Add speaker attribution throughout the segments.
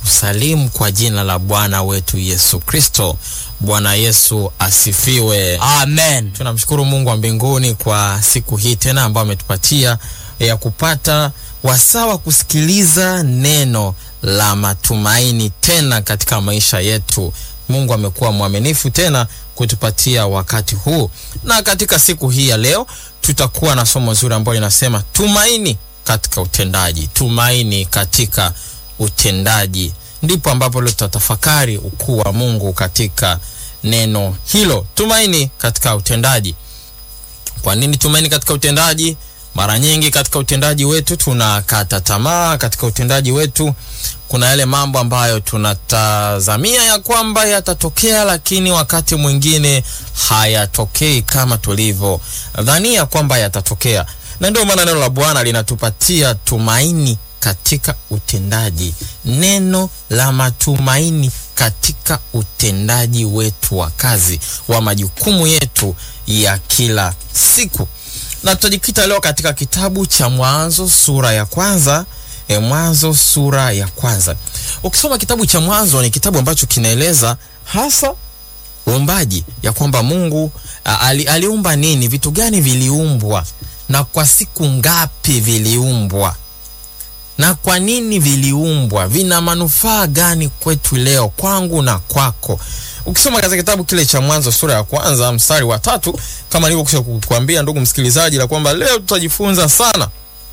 Speaker 1: kusalimu kwa jina la Bwana wetu Yesu Kristo. Bwana Yesu asifiwe.
Speaker 2: Amen.
Speaker 1: Tunamshukuru Mungu wa mbinguni kwa siku hii tena ambayo ametupatia ya kupata wasaa wa kusikiliza neno la matumaini tena katika maisha yetu. Mungu amekuwa mwaminifu tena kutupatia wakati huu, na katika siku hii ya leo tutakuwa na somo zuri ambalo linasema tumaini katika utendaji. Tumaini katika utendaji, ndipo ambapo leo tutatafakari ukuu wa Mungu katika neno hilo, tumaini katika utendaji. Kwa nini tumaini katika utendaji? Mara nyingi katika utendaji wetu tunakata tamaa. Katika utendaji wetu kuna yale mambo ambayo tunatazamia ya kwamba yatatokea, lakini wakati mwingine hayatokei kama tulivyodhania kwamba yatatokea, na ndio maana neno la Bwana linatupatia tumaini katika utendaji, neno la matumaini katika utendaji wetu wa kazi wa majukumu yetu ya kila siku na tutajikita leo katika kitabu cha Mwanzo sura ya kwanza. E, Mwanzo sura ya kwanza. Ukisoma kitabu cha Mwanzo ni kitabu ambacho kinaeleza hasa uumbaji, ya kwamba Mungu a, ali, aliumba nini, vitu gani viliumbwa na kwa siku ngapi viliumbwa na kwa nini viliumbwa, vina manufaa gani kwetu leo, kwangu na kwako. Ukisoma katika kitabu kile cha Mwanzo sura ya kwanza mstari wa tatu, kama nilivyokwisha kukuambia ndugu msikilizaji, la kwamba leo tutajifunza sana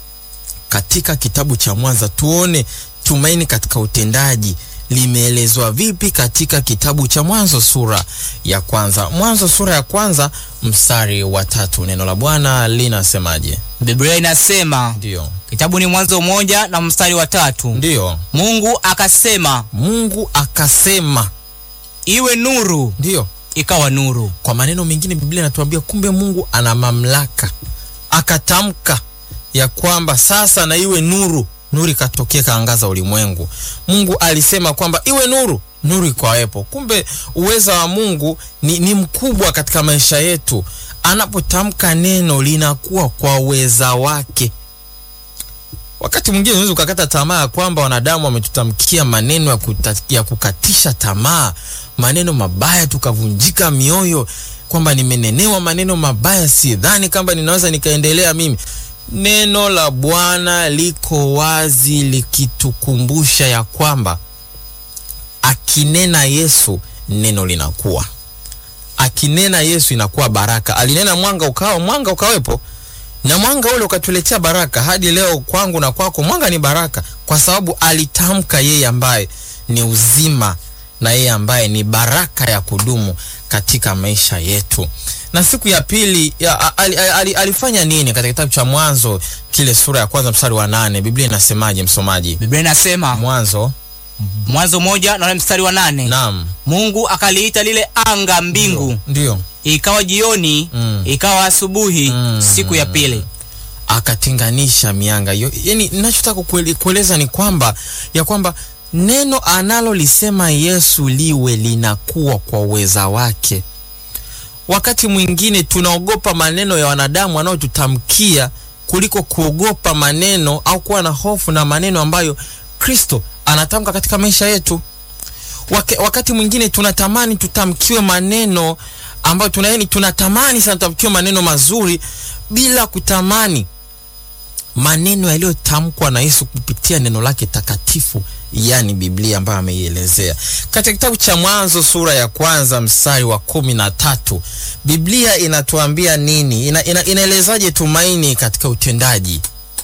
Speaker 1: katika kitabu cha Mwanzo, tuone tumaini katika utendaji limeelezwa vipi katika kitabu cha Mwanzo sura ya kwanza. Mwanzo sura ya kwanza mstari wa tatu, neno la Bwana linasemaje?
Speaker 2: Biblia inasema
Speaker 1: Ndio,
Speaker 2: kitabu ni Mwanzo moja na mstari wa tatu,
Speaker 1: ndio.
Speaker 2: Mungu akasema
Speaker 1: Mungu akasema,
Speaker 2: iwe nuru,
Speaker 1: ndio
Speaker 2: ikawa nuru.
Speaker 1: Kwa maneno mengine, Biblia inatuambia kumbe Mungu ana mamlaka, akatamka ya kwamba sasa na iwe nuru, nuru ikatokea, kaangaza ulimwengu. Mungu alisema kwamba iwe nuru, nuru ikawepo. Kumbe uweza wa Mungu ni, ni mkubwa katika maisha yetu. Anapotamka neno linakuwa kwa uweza wake. Wakati mwingine unaweza ukakata tamaa ya kwamba wanadamu wametutamkia maneno ya, kuta, ya kukatisha tamaa, maneno mabaya, tukavunjika mioyo kwamba nimenenewa maneno mabaya, sidhani kwamba ninaweza nikaendelea mimi. Neno la Bwana liko wazi likitukumbusha ya kwamba akinena Yesu neno linakuwa, akinena Yesu inakuwa baraka. Alinena mwanga ukawa, mwanga ukawepo na mwanga ule ukatuletea baraka. Hadi leo kwangu na kwako mwanga ni baraka, kwa sababu alitamka yeye ambaye ni uzima na yeye ambaye ni baraka ya kudumu katika maisha yetu. Na siku ya pili ya, ali, ali, alifanya nini katika kitabu cha Mwanzo kile sura ya kwanza mstari wa nane? Biblia inasemaje msomaji?
Speaker 2: Biblia inasema
Speaker 1: Mwanzo
Speaker 2: Mwanzo moja na ule mstari wa nane,
Speaker 1: naam,
Speaker 2: Mungu akaliita lile anga mbingu,
Speaker 1: ndio
Speaker 2: ikawa jioni,
Speaker 1: Mm.
Speaker 2: ikawa asubuhi,
Speaker 1: Mm.
Speaker 2: siku ya pili.
Speaker 1: akatenganisha mianga hiyo. Yani, ninachotaka kuele- kueleza ni kwamba ya kwamba neno analolisema Yesu liwe linakuwa kwa uweza wake. Wakati mwingine tunaogopa maneno ya wanadamu wanaotutamkia kuliko kuogopa maneno au kuwa na hofu na maneno ambayo Kristo anatamka katika maisha yetu. Wake, wakati mwingine tunatamani tutamkiwe maneno ambayo tuna yani tunatamani sana tutamkiwe maneno mazuri bila kutamani maneno yaliyotamkwa na Yesu kupitia neno lake takatifu, yani Biblia ambayo ameielezea katika kitabu cha Mwanzo sura ya kwanza mstari wa kumi na tatu. Biblia inatuambia nini? Ina, ina, inaelezaje tumaini katika utendaji?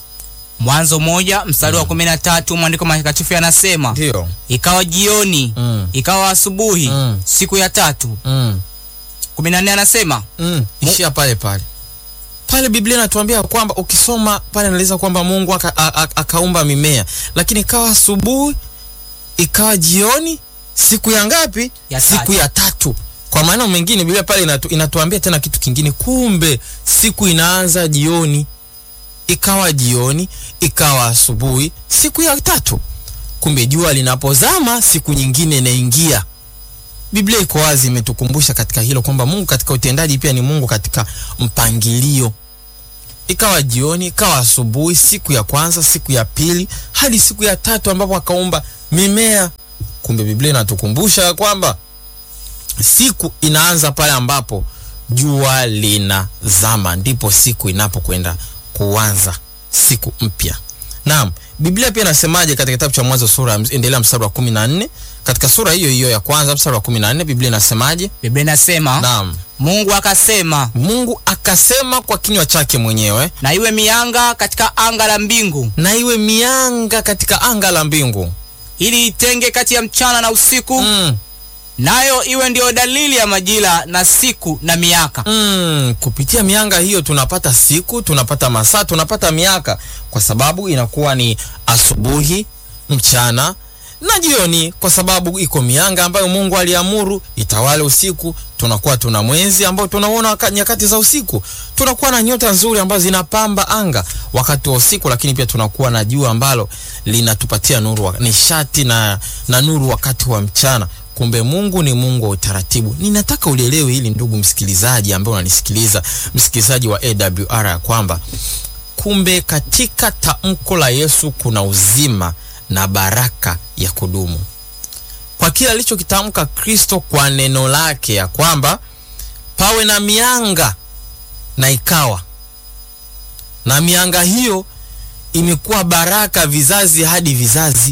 Speaker 2: Mwanzo moja mstari wa kumi na tatu maandiko matakatifu yanasema
Speaker 1: Ndio.
Speaker 2: ikawa jioni,
Speaker 1: Mm.
Speaker 2: ikawa asubuhi,
Speaker 1: Mm.
Speaker 2: siku ya tatu.
Speaker 1: Mm.
Speaker 2: kumi na nne anasema
Speaker 1: Mm. Ishia pale pale pale. Biblia inatuambia kwamba ukisoma pale inaeleza kwamba Mungu aka, a- a- akaumba mimea, lakini ikawa asubuhi, ikawa jioni, siku ya ngapi?
Speaker 2: Ya
Speaker 1: siku
Speaker 2: tatu.
Speaker 1: ya tatu. Kwa maneno mengine Biblia pale inatu, inatuambia tena kitu kingine, kumbe siku inaanza jioni, ikawa jioni, ikawa asubuhi, siku ya tatu. Kumbe jua linapozama siku nyingine inaingia. Biblia iko wazi, imetukumbusha katika hilo kwamba Mungu katika utendaji pia ni Mungu katika mpangilio. ikawa jioni, ikawa asubuhi, siku ya kwanza, siku ya pili, hadi siku ya tatu ambapo akaumba mimea. Kumbe Biblia inatukumbusha ya kwamba siku inaanza pale ambapo jua linazama, ndipo siku inapokwenda kuanza siku mpya. Naam, Biblia pia inasemaje katika kitabu cha Mwanzo sura endelea mstari wa kumi na nne katika sura hiyo hiyo ya kwanza mstari wa kumi na nne Biblia inasemaje?
Speaker 2: Biblia inasema
Speaker 1: Naam,
Speaker 2: Mungu akasema,
Speaker 1: Mungu akasema kwa kinywa chake mwenyewe,
Speaker 2: na iwe mianga katika anga la mbingu,
Speaker 1: na iwe mianga katika anga la mbingu
Speaker 2: ili itenge kati ya mchana na usiku,
Speaker 1: mm.
Speaker 2: nayo iwe ndiyo dalili ya majira na siku na miaka.
Speaker 1: Mm, kupitia mianga hiyo tunapata siku, tunapata masaa, tunapata miaka, kwa sababu inakuwa ni asubuhi, mchana na jioni, kwa sababu iko mianga ambayo Mungu aliamuru itawale usiku. Tunakuwa tuna mwezi ambao tunaona waka- nyakati za usiku, tunakuwa na nyota nzuri ambazo zinapamba anga wakati wa usiku, lakini pia tunakuwa na jua ambalo linatupatia nuru, wa- nishati na, na nuru wakati wa mchana. Kumbe Mungu ni Mungu wa utaratibu. Ninataka ulielewe hili ndugu msikilizaji ambaye unanisikiliza, msikilizaji wa AWR ya kwamba kumbe katika tamko la Yesu kuna uzima na baraka ya kudumu. Kwa kile alichokitamka Kristo kwa neno lake ya kwamba pawe na mianga na ikawa. Na mianga hiyo imekuwa baraka vizazi hadi vizazi.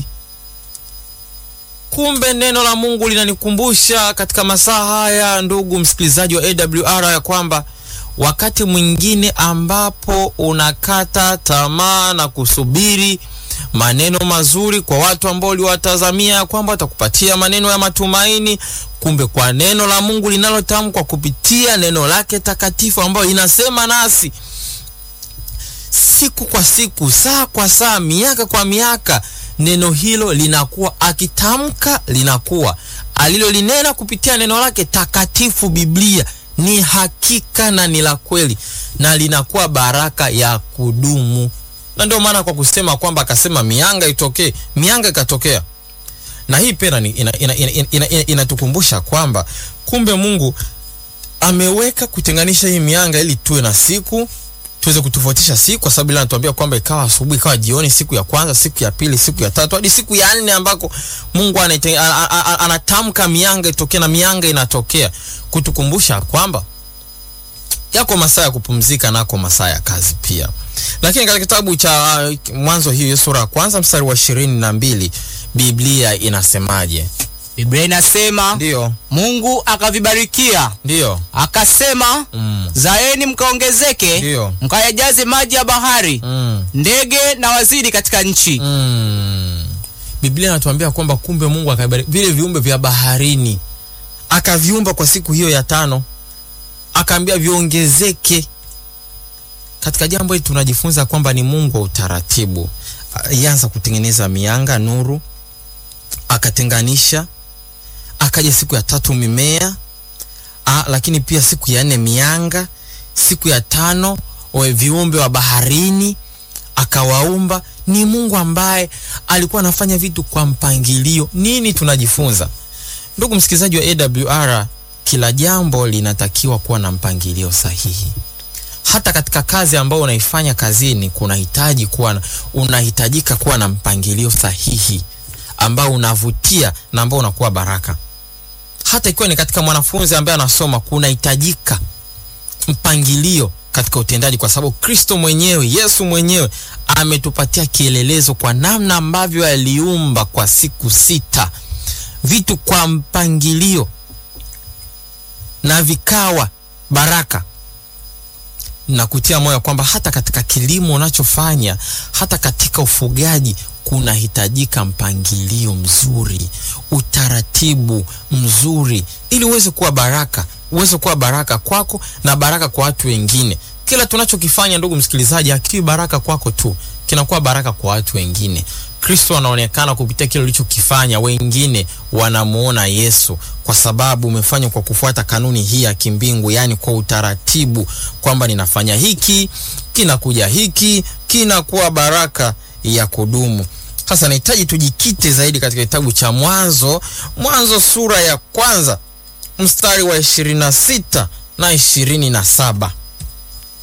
Speaker 1: Kumbe neno la Mungu linanikumbusha katika masaa haya, ndugu msikilizaji wa AWR, ya kwamba wakati mwingine ambapo unakata tamaa na kusubiri maneno mazuri kwa watu ambao uliwatazamia ya kwamba watakupatia maneno ya matumaini, kumbe kwa neno la Mungu linalotamkwa kupitia neno lake takatifu ambayo inasema nasi siku kwa siku, saa kwa saa, miaka kwa miaka, neno hilo linakuwa akitamka, linakuwa alilolinena kupitia neno lake takatifu, Biblia ni hakika na ni la kweli, na linakuwa baraka ya kudumu. Na ndio maana kwa kusema kwamba akasema mianga itokee, mianga ikatokea. Na hii pia inatukumbusha ina, ina, ina, ina, inatukumbusha kwamba kumbe Mungu ameweka kutenganisha hii mianga ili tuwe na siku tuweze kutofautisha siku, kwa sababu ile anatuambia kwamba ikawa asubuhi, ikawa jioni, siku ya kwanza, siku ya pili, siku ya tatu hadi siku ya nne ambako Mungu anaite- a- a- a- anatamka mianga itokee na mianga inatokea, kutukumbusha kwamba yako masaa ya kupumzika nako masaa ya kazi pia. Lakini katika kitabu cha uh, Mwanzo hiyo sura ya kwanza mstari wa ishirini na mbili Biblia inasemaje?
Speaker 2: Biblia inasema
Speaker 1: Ndio,
Speaker 2: Mungu akavibarikia
Speaker 1: ndio,
Speaker 2: akasema,
Speaker 1: mm,
Speaker 2: zaeni mkaongezeke,
Speaker 1: ndio,
Speaker 2: mkayajaze maji ya bahari,
Speaker 1: mm.
Speaker 2: ndege na wazidi katika nchi.
Speaker 1: Mm. Biblia inatuambia kwamba kumbe Mungu akabariki vile viumbe vya baharini, akaviumba kwa siku hiyo ya tano, akaambia viongezeke. Katika jambo hili tunajifunza kwamba ni Mungu wa utaratibu. Alianza kutengeneza mianga, nuru, akatenganisha, akaja siku ya tatu mimea, a, lakini pia siku ya nne mianga, siku ya tano we viumbe wa baharini akawaumba. Ni Mungu ambaye alikuwa anafanya vitu kwa mpangilio. Nini tunajifunza, ndugu msikilizaji wa AWR? Kila jambo linatakiwa kuwa na mpangilio sahihi. Hata katika kazi ambayo unaifanya kazini, kunahitaji kuwa na, unahitajika kuwa na mpangilio sahihi ambao unavutia na ambao unakuwa baraka. Hata ikiwa ni katika mwanafunzi ambaye anasoma, kunahitajika mpangilio katika utendaji, kwa sababu Kristo mwenyewe, Yesu mwenyewe ametupatia kielelezo kwa namna ambavyo aliumba kwa siku sita vitu kwa mpangilio na vikawa baraka na kutia moyo kwamba hata katika kilimo unachofanya, hata katika ufugaji kunahitajika mpangilio mzuri, utaratibu mzuri, ili uweze kuwa baraka, uweze kuwa baraka kwako na baraka kwa watu wengine. Kila tunachokifanya ndugu msikilizaji, hakiwi baraka kwako tu, kinakuwa baraka kwa watu wengine. Kristo anaonekana kupitia kile ulichokifanya, wengine wanamuona Yesu kwa sababu umefanywa kwa kufuata kanuni hii ya kimbingu, yaani kwa utaratibu, kwamba ninafanya hiki, kinakuja hiki, kinakuwa baraka ya kudumu. Sasa nahitaji tujikite zaidi katika kitabu cha Mwanzo, Mwanzo sura ya kwanza mstari wa ishirini na sita na ishirini na saba.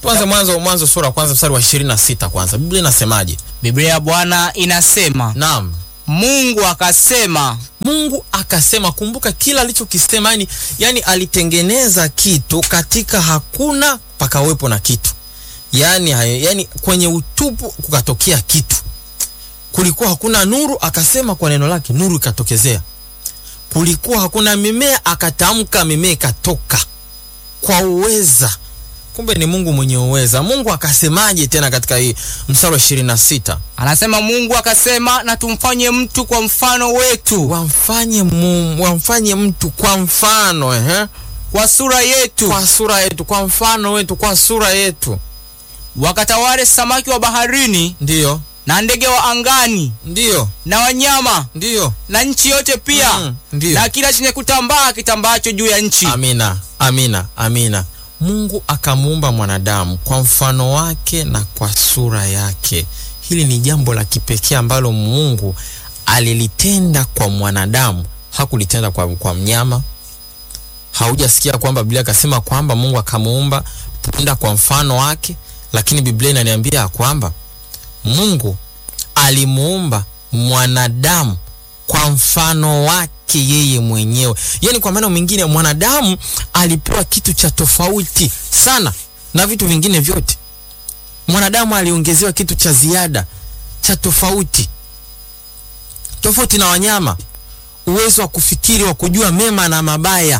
Speaker 1: tuanze mwanzo mwanzo sura ya kwanza mstari wa ishirini na sita kwanza biblia inasemaje
Speaker 2: biblia ya bwana inasema
Speaker 1: naam
Speaker 2: mungu akasema
Speaker 1: mungu akasema kumbuka kila alichokisema yani, yani alitengeneza kitu katika hakuna pakawepo na kitu yani, hayo- yani kwenye utupu kukatokea kitu kulikuwa hakuna nuru akasema kwa neno lake nuru ikatokezea kulikuwa hakuna mimea akatamka mimea ikatoka kwa uweza kumbe ni mungu mwenye uweza mungu akasemaje tena katika hii mstari wa ishirini na sita
Speaker 2: anasema mungu akasema na tumfanye mtu kwa mfano wetu
Speaker 1: wamfanye, mu, wamfanye mtu kwa mfano ehe?
Speaker 2: kwa sura yetu
Speaker 1: kwa sura yetu kwa mfano wetu kwa sura yetu
Speaker 2: wakatawale samaki wa baharini
Speaker 1: ndiyo
Speaker 2: na ndege wa angani
Speaker 1: ndiyo
Speaker 2: na wanyama
Speaker 1: ndiyo
Speaker 2: na nchi yote pia
Speaker 1: Mm, ndiyo.
Speaker 2: na kila chenye kutambaa kitambaacho juu ya nchi
Speaker 1: amina amina amina mungu akamuumba mwanadamu kwa mfano wake na kwa sura yake hili ni jambo la kipekee ambalo mungu alilitenda kwa mwanadamu hakulitenda kwa, kwa mnyama haujasikia kwamba biblia akasema kwamba mungu akamuumba punda kwa mfano wake lakini biblia inaniambia ya kwamba mungu alimuumba mwanadamu kwa mfano wake yeye mwenyewe yaani kwa maana mwingine mwanadamu alipewa kitu cha tofauti sana na vitu vingine vyote mwanadamu aliongezewa kitu cha ziada cha tofauti tofauti na wanyama uwezo wa kufikiri wa kujua mema na mabaya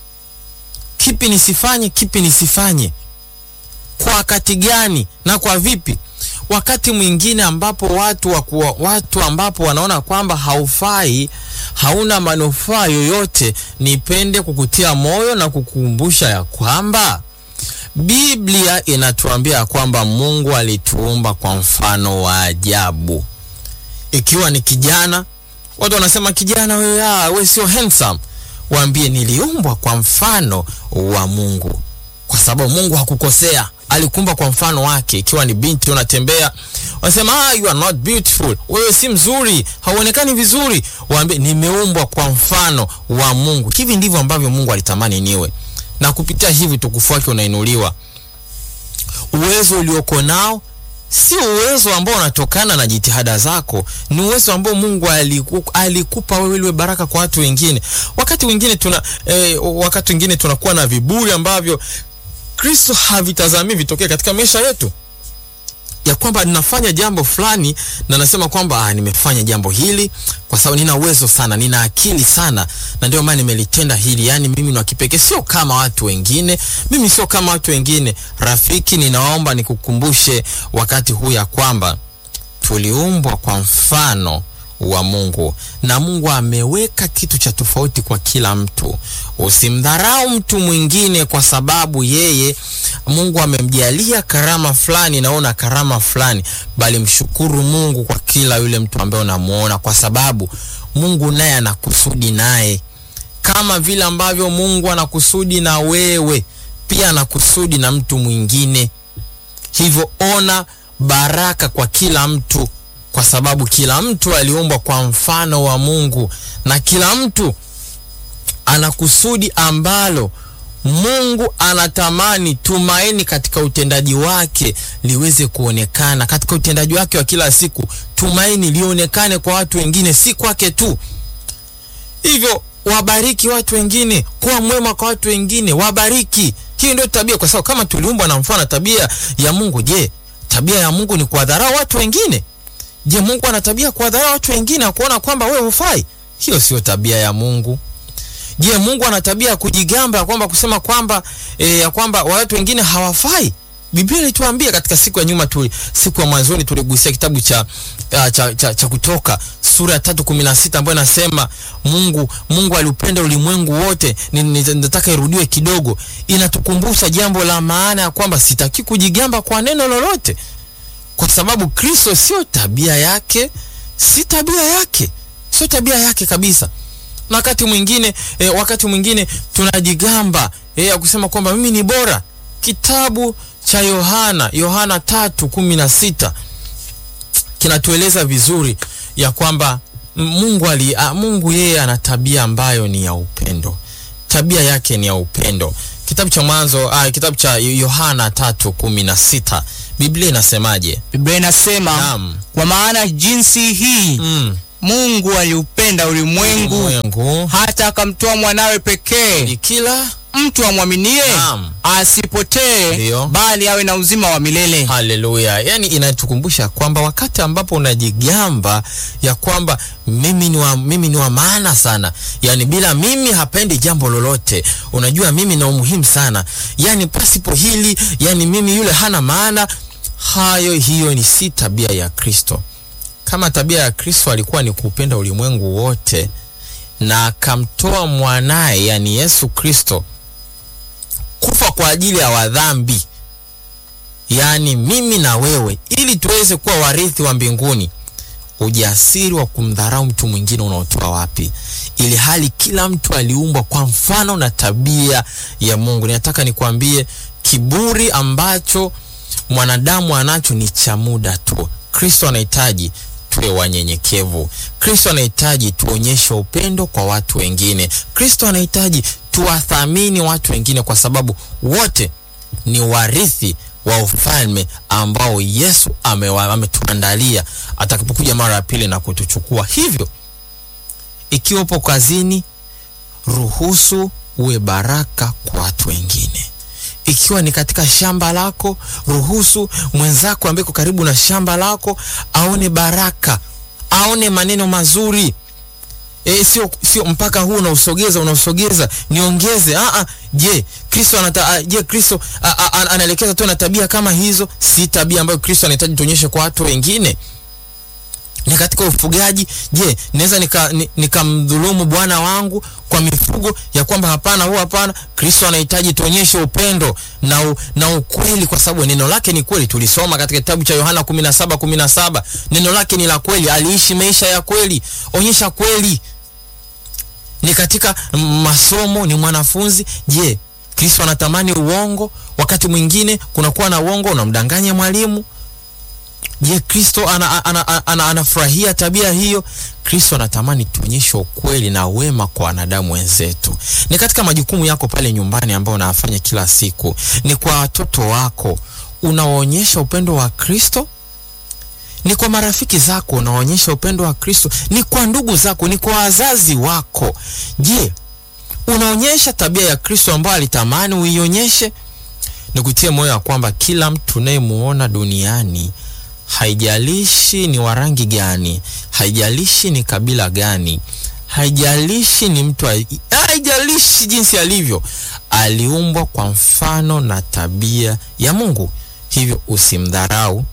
Speaker 1: kipi nisifanye kipi nisifanye kwa wakati gani na kwa vipi wakati mwingine ambapo watu wakuwa, watu ambapo wanaona kwamba haufai hauna manufaa yoyote nipende kukutia moyo na kukumbusha ya kwamba biblia inatuambia ya kwamba mungu alituumba kwa mfano wa ajabu ikiwa ni kijana watu wanasema kijana wewe ah, we sio handsome waambie niliumbwa kwa mfano wa mungu kwa sababu mungu hakukosea alikumba kwa mfano wake ikiwa ni binti unatembea wanasema ah, you are not beautiful wewe si mzuri hauonekani vizuri waambie nimeumbwa kwa mfano wa mungu hivi ndivyo ambavyo mungu alitamani niwe na kupitia hivi tukufu wake unainuliwa uwezo ulioko nao si uwezo ambao unatokana na jitihada zako ni uwezo ambao mungu aliku, alikupa wewe iliwe baraka kwa watu wengine wakati wengine tuna eh, wakati wengine tunakuwa na viburi ambavyo kristo havitazamii vitokee katika maisha yetu ya kwamba ninafanya jambo fulani na nasema kwamba ah, nimefanya jambo hili kwa sababu nina uwezo sana nina akili sana na ndio maana nimelitenda hili yaani mimi ni wa kipekee sio kama watu wengine mimi sio kama watu wengine rafiki ninaomba nikukumbushe wakati huu ya kwamba tuliumbwa kwa mfano wa mungu na mungu ameweka kitu cha tofauti kwa kila mtu usimdharau mtu mwingine kwa sababu yeye mungu amemjalia karama fulani naona karama fulani bali mshukuru mungu kwa kila yule mtu ambaye unamuona kwa sababu mungu naye anakusudi naye kama vile ambavyo mungu anakusudi na wewe pia anakusudi na mtu mwingine hivyo ona baraka kwa kila mtu kwa sababu kila mtu aliumbwa kwa mfano wa mungu na kila mtu ana kusudi ambalo mungu anatamani tumaini katika utendaji wake liweze kuonekana katika utendaji wake wa kila siku tumaini lionekane kwa watu wengine si kwake tu hivyo wabariki watu wengine kuwa mwema kwa watu wengine wabariki hiyo ndio tabia kwa sababu kama tuliumbwa na mfano tabia ya mungu je tabia ya mungu ni kuwadharau watu wengine je mungu ana tabia kuwadharau watu wengine na kuona kwamba wewe hufai hiyo sio tabia ya mungu je mungu ana tabia ya kujigamba ya kwamba kusema kwamba e, ya kwamba watu wengine hawafai biblia ilituambia katika siku ya nyuma tuli, siku ya mwanzoni tuligusia kitabu cha, uh, cha, cha, cha kutoka sura ya tatu kumi na sita ambayo inasema mungu mungu aliupenda ulimwengu wote Ni- ni- nataka irudiwe kidogo inatukumbusha jambo la maana ya kwamba sitaki kujigamba kwa neno lolote kwa sababu kristo sio tabia yake si tabia yake sio tabia yake kabisa na wakati mwingine e, wakati mwingine tunajigamba e, ya kusema kwamba mimi ni bora kitabu cha yohana yohana tatu kumi na sita kinatueleza vizuri ya kwamba m- mungu ali, a, mungu yeye ana tabia ambayo ni ya upendo tabia yake ni ya upendo kitabu cha Mwanzo ah, kitabu cha Yohana tatu kumi na sita Biblia inasemaje?
Speaker 2: Biblia inasema
Speaker 1: Naam.
Speaker 2: kwa maana jinsi hii
Speaker 1: Mm.
Speaker 2: Mungu aliupenda ulimwengu
Speaker 1: Ulimwengu
Speaker 2: hata akamtoa mwanawe pekee,
Speaker 1: ni kila
Speaker 2: mtu amwaminie
Speaker 1: Naam.
Speaker 2: asipotee,
Speaker 1: Ndiyo.
Speaker 2: bali awe na uzima wa milele.
Speaker 1: Haleluya! Yani inatukumbusha kwamba wakati ambapo unajigamba ya kwamba mimi ni wa, mimi ni wa maana sana, yani bila mimi hapendi jambo lolote, unajua mimi na umuhimu sana, yani pasipo hili, yani mimi yule hana maana. Hayo, hiyo ni si tabia ya Kristo. Kama tabia ya Kristo alikuwa ni kupenda ulimwengu wote na akamtoa mwanaye, yani Yesu Kristo kufa kwa ajili ya wadhambi yaani mimi na wewe, ili tuweze kuwa warithi wa mbinguni. Ujasiri wa kumdharau mtu mwingine unaotoa wapi? Ili hali kila mtu aliumbwa kwa mfano na tabia ya Mungu. Ninataka nikwambie, kiburi ambacho mwanadamu anacho ni cha muda tu. Kristo anahitaji tuwe wanyenyekevu. Kristo anahitaji tuonyeshe upendo kwa watu wengine. Kristo anahitaji tuwathamini watu wengine, kwa sababu wote ni warithi wa ufalme ambao Yesu amewa- ametuandalia atakapokuja mara ya pili na kutuchukua. Hivyo ikiwa upo kazini, ruhusu uwe baraka kwa watu wengine. Ikiwa ni katika shamba lako, ruhusu mwenzako ambaye uko karibu na shamba lako aone baraka, aone maneno mazuri. E, sio sio mpaka huu unausogeza unausogeza niongeze. Ah ah, je, Kristo anata ah, je Kristo ah, ah, ah, anaelekeza tu na tabia kama hizo? Si tabia ambayo Kristo anahitaji tuonyeshe kwa watu wengine. Ni katika ufugaji, je, naweza nikamdhulumu nika nikamdhulumu bwana wangu kwa mifugo ya kwamba hapana, huu hapana. Kristo anahitaji tuonyeshe upendo na, u, na ukweli, kwa sababu neno lake ni kweli. Tulisoma katika kitabu cha Yohana 17 17, neno lake ni la kweli, aliishi maisha ya kweli. Onyesha kweli ni katika masomo, ni mwanafunzi. Je, Kristo anatamani uongo? Wakati mwingine kunakuwa na uongo, unamdanganya mwalimu. Je, Kristo anafurahia ana, ana, ana, anafurahia tabia hiyo? Kristo anatamani tuonyeshe ukweli na wema kwa wanadamu wenzetu. Ni katika majukumu yako pale nyumbani ambayo unayafanya kila siku, ni kwa watoto wako unawaonyesha upendo wa Kristo ni kwa marafiki zako unaonyesha upendo wa Kristo, ni kwa ndugu zako, ni kwa wazazi wako. Je, unaonyesha tabia ya Kristo ambayo alitamani uionyeshe? Nikutie moyo wa kwamba kila mtu unayemuona duniani, haijalishi ni wa rangi gani, haijalishi ni kabila gani, haijalishi ni mtu, haijalishi jinsi alivyo, aliumbwa kwa mfano na tabia ya Mungu. Hivyo usimdharau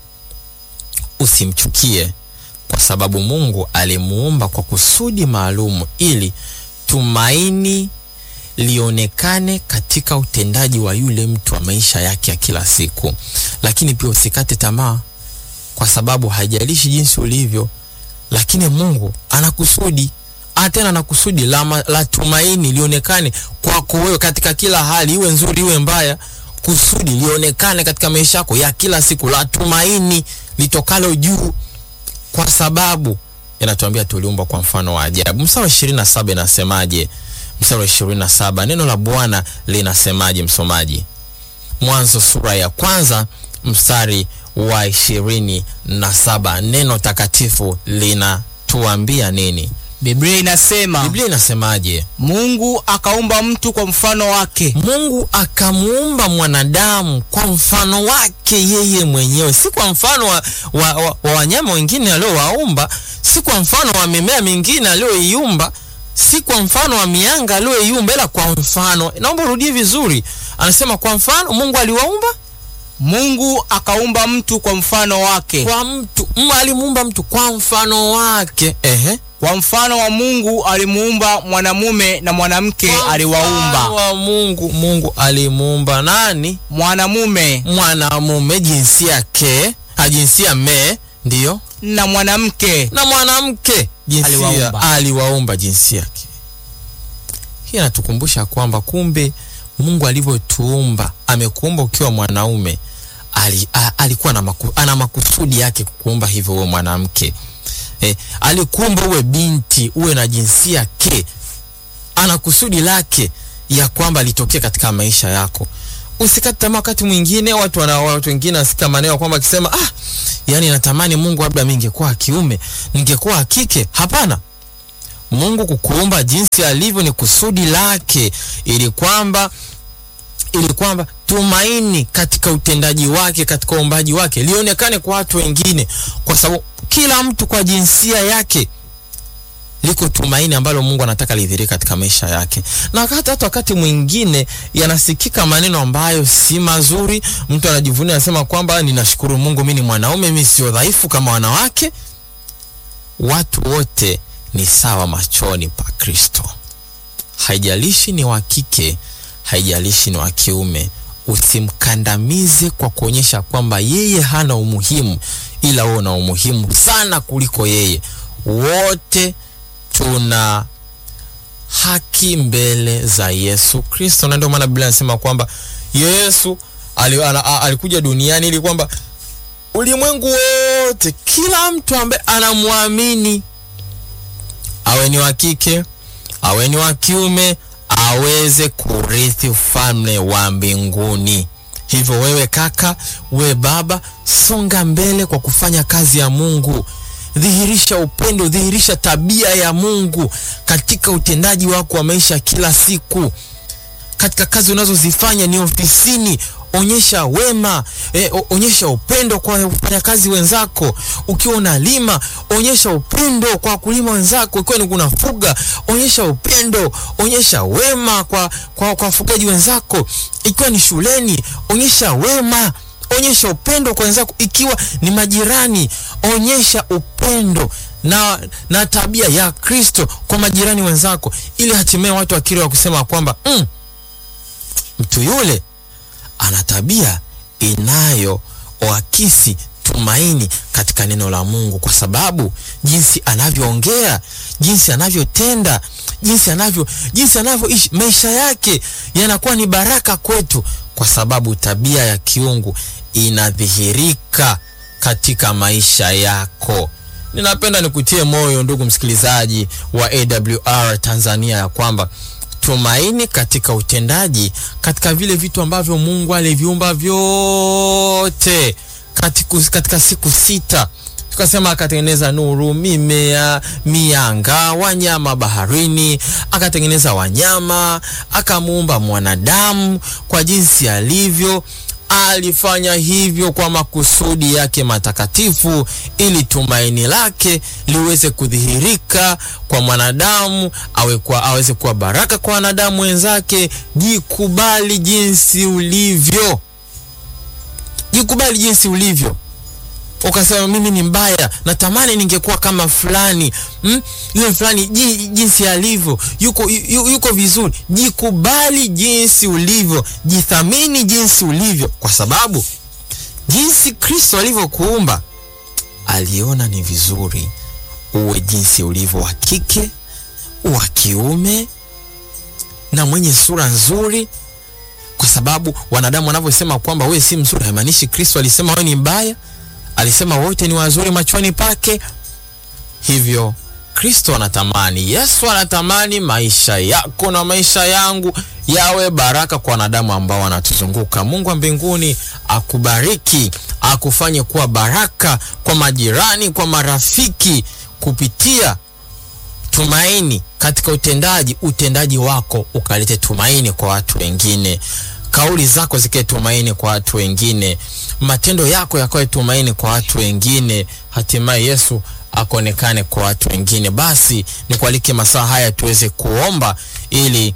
Speaker 1: usimchukie kwa sababu Mungu alimuumba kwa kusudi maalum ili tumaini lionekane katika utendaji wa yule mtu wa maisha yake ya kila siku. Lakini pia usikate tamaa, kwa sababu haijalishi jinsi ulivyo, lakini Mungu ana kusudi tena na kusudi la, la tumaini lionekane kwako wewe katika kila hali, iwe nzuri iwe mbaya. Kusudi lionekane katika maisha yako ya kila siku, la tumaini litokalo juu, kwa sababu inatuambia tuliumbwa kwa mfano wa ajabu. Mstari wa ishirini na saba inasemaje? Mstari wa ishirini na saba neno la Bwana linasemaje, msomaji? Mwanzo sura ya kwanza mstari wa ishirini na saba neno takatifu linatuambia nini?
Speaker 2: Biblia inasema
Speaker 1: Biblia inasemaje?
Speaker 2: Mungu akaumba mtu kwa mfano wake.
Speaker 1: Mungu akamuumba mwanadamu kwa mfano wake yeye mwenyewe, si kwa mfano wa, wa, wa, wa wanyama wengine aliowaumba, si kwa mfano wa mimea mingine aliyoiumba, si kwa mfano wa mianga aliyoiumba, ila kwa mfano. Naomba urudie vizuri, anasema kwa mfano Mungu aliwaumba
Speaker 2: Mungu akaumba mtu kwa mfano wake.
Speaker 1: kwa mtu mm, alimuumba mtu kwa mfano wake. Ehe.
Speaker 2: Kwa mfano wa Mungu alimuumba mwanamume na mwanamke
Speaker 1: Kwa mfano
Speaker 2: aliwaumba.
Speaker 1: wa Mungu, Mungu alimuumba nani?
Speaker 2: Mwanamume
Speaker 1: Mwanamume jinsia ke, ha jinsia me, ndiyo
Speaker 2: na mwanamke
Speaker 1: na mwanamke jinsia
Speaker 2: Aliwaumba.
Speaker 1: aliwaumba jinsia ke. Hii inatukumbusha kwamba kumbe Mungu alivyotuumba amekuumba ukiwa mwanaume ali, a, alikuwa na maku, ana makusudi yake kukuumba hivyo uwe mwanamke eh, alikuumba uwe binti uwe na jinsia ke, ana kusudi lake ya kwamba litokee katika maisha yako. Usikate tamaa. Wakati mwingine watu wana watu wengine wasika maneno kwamba akisema ah, yani natamani Mungu labda mimi ningekuwa wa kiume, ningekuwa wa kike. Hapana. Mungu kukuumba jinsi alivyo ni kusudi lake, ili kwamba ili kwamba tumaini katika utendaji wake, katika uumbaji wake lionekane kwa watu wengine, kwa sababu kila mtu kwa jinsia yake liko tumaini ambalo Mungu anataka lidhihirike katika maisha yake. Na wakati hata wakati mwingine yanasikika maneno ambayo si mazuri, mtu anajivunia anasema kwamba ninashukuru Mungu, mimi ni mwanaume, mimi sio dhaifu kama wanawake. Watu wote ni sawa machoni pa Kristo, haijalishi ni wa kike, haijalishi ni wa kiume. Usimkandamize kwa kuonyesha kwamba yeye hana umuhimu, ila wewe una umuhimu sana kuliko yeye. Wote tuna haki mbele za Yesu Kristo, na ndio maana Biblia inasema kwamba Yesu alikuja duniani ili kwamba ulimwengu wote, kila mtu ambaye anamwamini awe ni wa kike awe ni wa kiume aweze kurithi ufalme wa mbinguni. Hivyo wewe kaka, we baba, songa mbele kwa kufanya kazi ya Mungu. Dhihirisha upendo, dhihirisha tabia ya Mungu katika utendaji wako wa maisha kila siku, katika kazi unazozifanya ni ofisini onyesha wema e, onyesha upendo kwa wafanyakazi wenzako. Ukiwa unalima onyesha upendo kwa wakulima wenzako. Ukiwa ni unafuga onyesha upendo, onyesha wema kwa kwa kwa wafugaji wenzako. Ikiwa ni shuleni onyesha wema, onyesha upendo kwa wenzako. Ikiwa ni majirani onyesha upendo na, na tabia ya Kristo kwa majirani wenzako, ili hatimaye watu wakiri wa kusema kwamba mm, mtu yule ana tabia inayoakisi tumaini katika neno la Mungu, kwa sababu jinsi anavyoongea, jinsi anavyotenda, jinsi anavyo jinsi anavyoishi, maisha yake yanakuwa ni baraka kwetu, kwa sababu tabia ya kiungu inadhihirika katika maisha yako. Ninapenda nikutie moyo ndugu msikilizaji wa AWR Tanzania ya kwamba tumaini katika utendaji, katika vile vitu ambavyo Mungu aliviumba vyote katika, katika siku sita tukasema akatengeneza nuru, mimea, mianga, wanyama baharini, akatengeneza wanyama, akamuumba mwanadamu kwa jinsi alivyo. Alifanya hivyo kwa makusudi yake matakatifu, ili tumaini lake liweze kudhihirika kwa mwanadamu, awe kwa, aweze kuwa baraka kwa wanadamu wenzake. Jikubali jinsi ulivyo, jikubali jinsi ulivyo. Ukasema mimi ni mbaya, natamani ningekuwa kama fulani mm? Yule fulani jinsi alivyo yuko, yu, yuko vizuri. Jikubali jinsi ulivyo, jithamini jinsi ulivyo, kwa sababu jinsi Kristo alivyokuumba aliona ni vizuri uwe jinsi ulivyo, wa kike, wa kiume na mwenye sura nzuri, kwa sababu wanadamu wanavyosema kwamba wewe si mzuri, haimaanishi Kristo alisema wewe ni mbaya alisema wote ni wazuri machoni pake. Hivyo Kristo anatamani, Yesu anatamani maisha yako na maisha yangu yawe baraka kwa wanadamu ambao wanatuzunguka. Mungu wa mbinguni akubariki, akufanye kuwa baraka kwa majirani, kwa marafiki, kupitia tumaini katika utendaji. Utendaji wako ukalete tumaini kwa watu wengine kauli zako zikae tumaini kwa watu wengine, matendo yako yakawe tumaini kwa watu wengine, hatimaye Yesu akaonekane kwa watu wengine. Basi nikualike masaa haya tuweze kuomba ili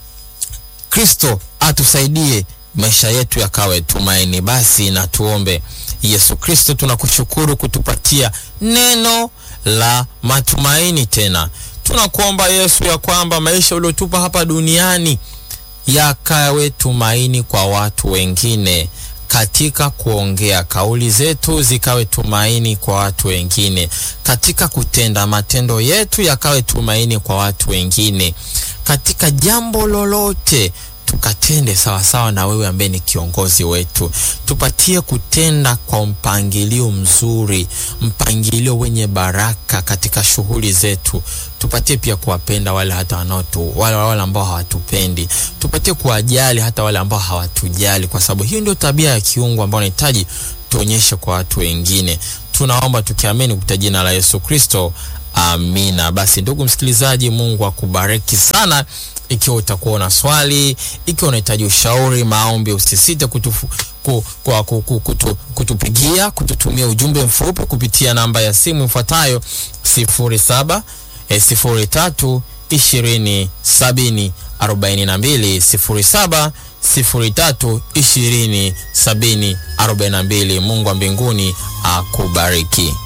Speaker 1: Kristo atusaidie maisha yetu yakawe tumaini. Basi na tuombe. Yesu Kristo, tunakushukuru kutupatia neno la matumaini. Tena tunakuomba Yesu ya kwamba maisha uliotupa hapa duniani yakawe tumaini kwa watu wengine, katika kuongea kauli zetu zikawe tumaini kwa watu wengine, katika kutenda matendo yetu yakawe tumaini kwa watu wengine, katika jambo lolote tukatende sawasawa na wewe ambaye ni kiongozi wetu. Tupatie kutenda kwa mpangilio mzuri, mpangilio wenye baraka katika shughuli zetu. Tupatie pia kuwapenda wale hata wanaotu wale wale ambao hawatupendi. Tupatie kuwajali hata wale ambao hawatujali, kwa sababu hiyo ndio tabia ya kiungu ambayo unahitaji tuonyeshe kwa watu wengine. Tunaomba tukiamini kupitia jina la Yesu Kristo, amina. Basi ndugu msikilizaji, Mungu akubariki sana. Ikiwa utakuwa na swali, ikiwa unahitaji ushauri, maombi, usisite kutufu, ku, ku, ku, ku, kutu, kutupigia kututumia ujumbe mfupi kupitia namba ya simu ifuatayo sifuri saba eh, sifuri tatu ishirini sabini arobaini na mbili sifuri saba sifuri tatu ishirini sabini arobaini na mbili. Mungu wa mbinguni akubariki.